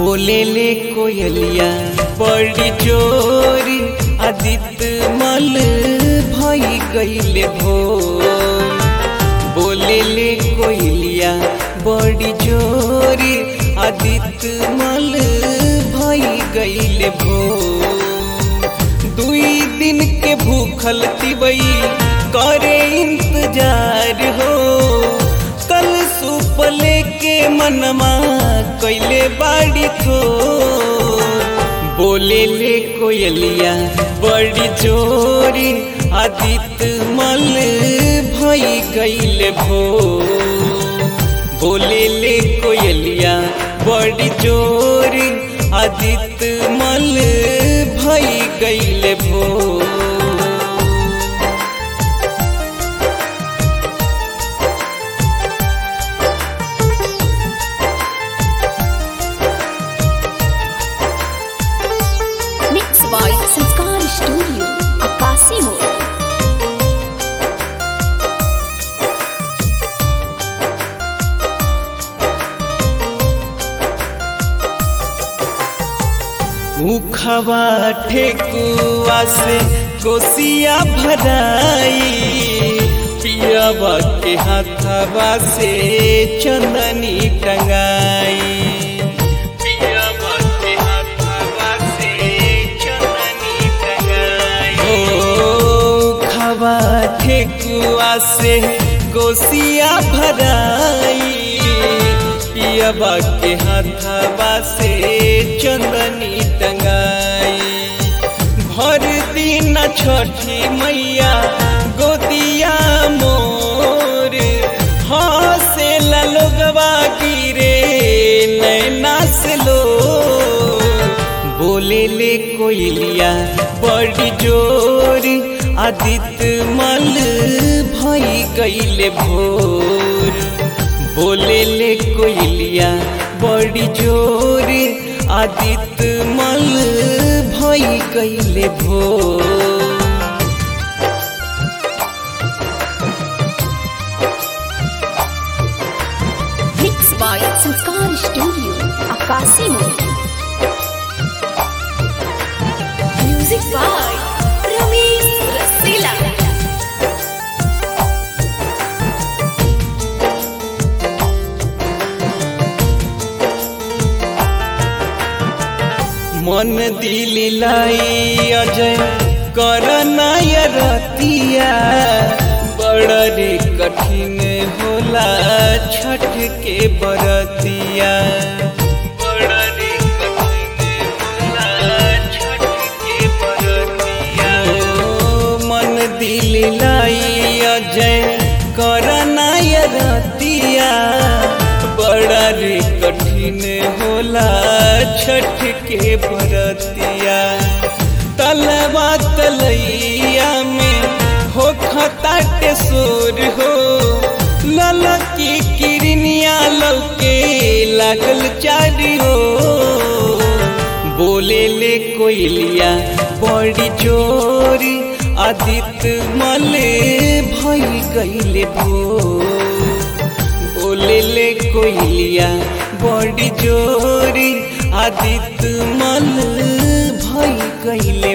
बोले ले कोयलिया बड़ी चोरी आदित्य मल भई गईले भोर बोले ले कोयलिया बड़ी चोरी आदित्य मल भई गईले भोर दुई दिन के भूखल तिबई करे इंतजार हो कल सूप लेके मनमा कैले बाड़ी थो बोले ले कोयलिया बड़ी चोरी आदित्य मल भई गईले भो बोले ले कोयलिया बड़ी चोरी आदित्य मल भई गईले भो Mixed by Sanskar Studio, Akasi Mode. उखवा ठेकुआ से कोसिया भराई पियावा के हाथवा से चंदनी टंगाई पियावा के हाथवा से चंदनी टंगाई ओ खवा ठेकुआ से कोसिया भराई पियाबा के हाथवा से चंदनी टंगाई भर दिन छठी मैया गोदिया मोर हसे लोगवा गिरे नैना से लो बोले ले कोयलिया बड़ी जोर आदित्य मल भई गईले भोर बोले ले कोयलिया बड़ी जोर आदित्य मल भई गईले भोर Mixed by Sanskar Studio, Akasi Mode. Music by Ramesh Rasila. मन दिल लाई अजय कर रतिया बड़ रे कठिन होला छठ के बरतिया बड़ रे कठिन होला छठ के बरतिया ओ, मन दिल लाई अजय कर रतिया बड़ा रे कठिन होला छठ के बरतिया तलवा तलैया में हो खताटे सोर हो ललकी किरनिया लौके लागल चारी हो बोले ले कोयलिया बड़ी चोरी आदित्य मले भई गईले भोर बोले ले कोयलिया बड़ी जोरी आदित्य मल भई गईले